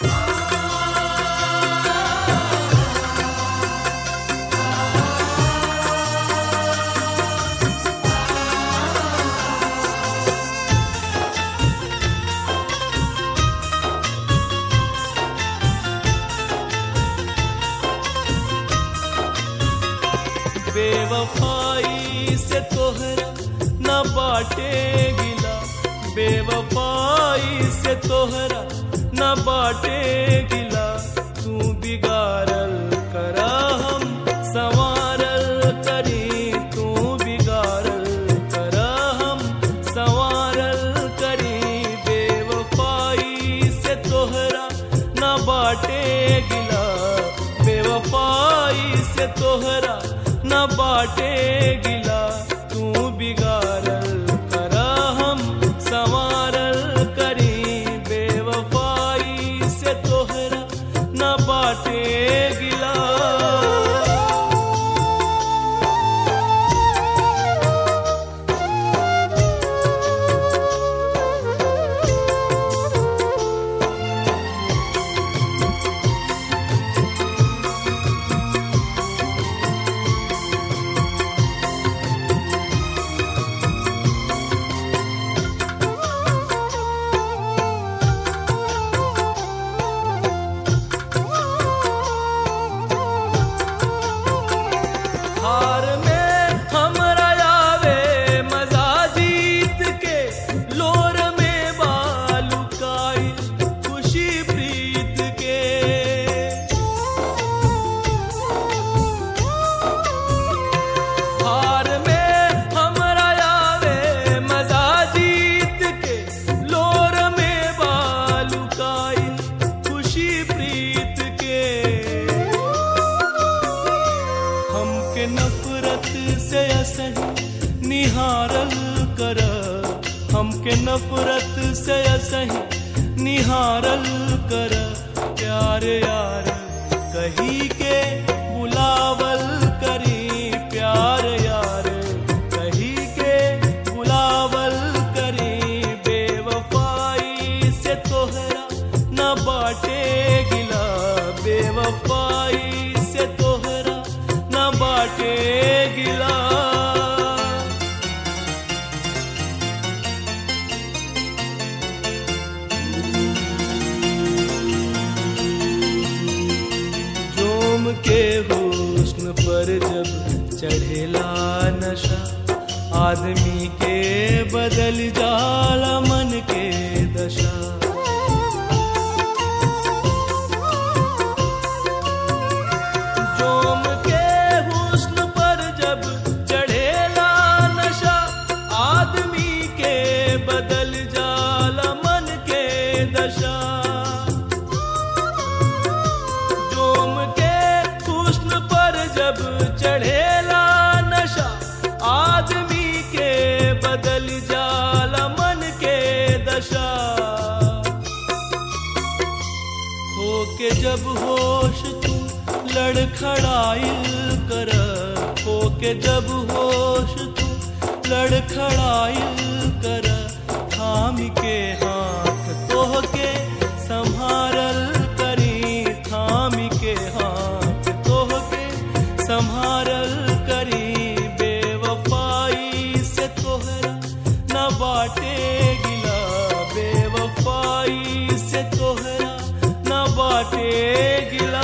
बेवफाई से तोहरा न बाटे गिला बेवफाई से तोहरा न बाटे गिला तू बिगाड़ल करा हम संवारल करी तू बिगाड़ल करा हम संवारल करी बेवफाई से तोहरा न बाटे गिला बेवफाई से तोहरा न बाटे गिला तू बिगाड़ल करा हम संवारल करी बेवफाई से तोहरा न बाटे गिला हार में हमरा आवे मजा जीत के लोर में बालुकाई खुशी प्रीत के हार में हमरा आवे मजा जीत के लोर में बालुकाई खुशी प्रीत के हमके नफरत से असही निहारल कर हमके नफरत से असही निहारल कर प्यार यार कही के बुलावल करी प्यार यार कही के बुलावल करी बेवफाई से तोहरा न बाटे गिला बेवफाई से तोहरा न बाटे गिला जोम के हुस्न पर जब चढ़ेला नशा आदमी के बदल जाला मन के दशा जोम के हुस्न पर जब चढ़ेला नशा आदमी के बदल जाला मन के दशा जोम के हुस्न पर जब चढ़ेला नशा आदमी के बदल जाला मन के दशा हो के जब होश तू लड़खड़ाइल कर हो के जब होश तू लड़खड़ाइल कर थाम के हाथ तोह के संभारल करी थाम के हाथ तोह के संभारल करी बेवफाई से तोहरा न बाटे गिला बेवफाई से तोहरा न बाटे गिला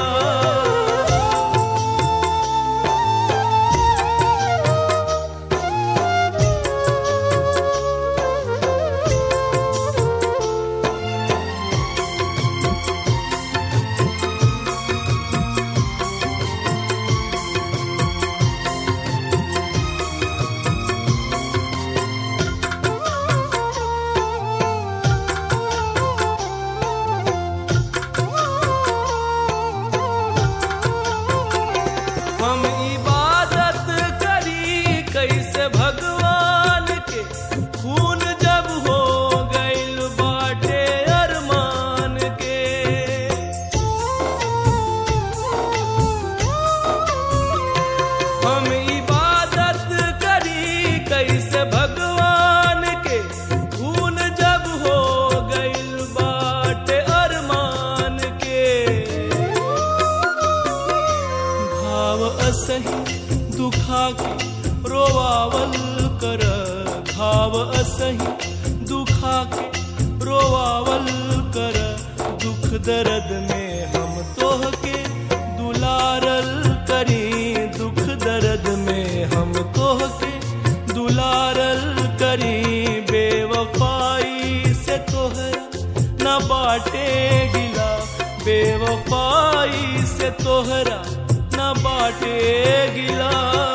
असही दुखा के रोवावल कर घाव असही दुखा के रोवावल कर दुख दर्द में हम तोह के दुलारल करी दुख दर्द में हम तोह के दुलारल करी बेवफाई से तोहरा न बाटे गिला बेवफाई से तोहरा न बाटे गिला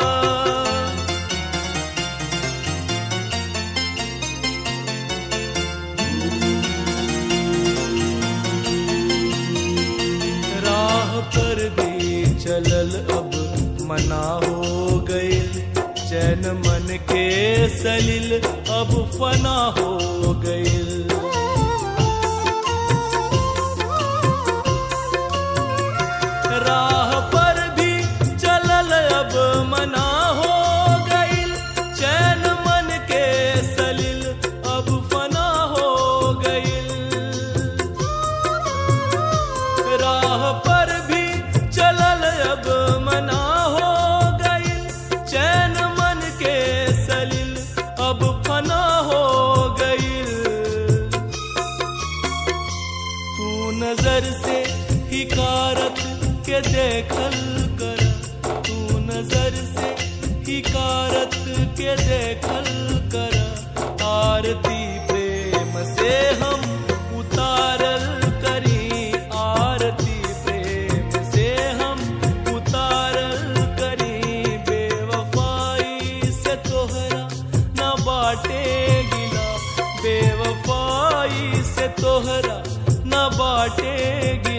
राह पर भी चलल अब मना हो गई चैन मन के सलिल अब फना हो गई राह पर भी चलल अब मना हो गईल चैन मन के सलिल अब फना हो गईल राह पर भी चलल अब मना हो गईल चैन मन के सलिल अब फना हो गईल तू नजर से हिकारत के देखल कर तू नजर से हिकारत के देखल कर आरती प्रेम से हम उतारल करी आरती प्रेम से हम उतारल करी बेवफाई से तोहरा न बाटे गिला बेवफाई से तोहरा न बाटे गिला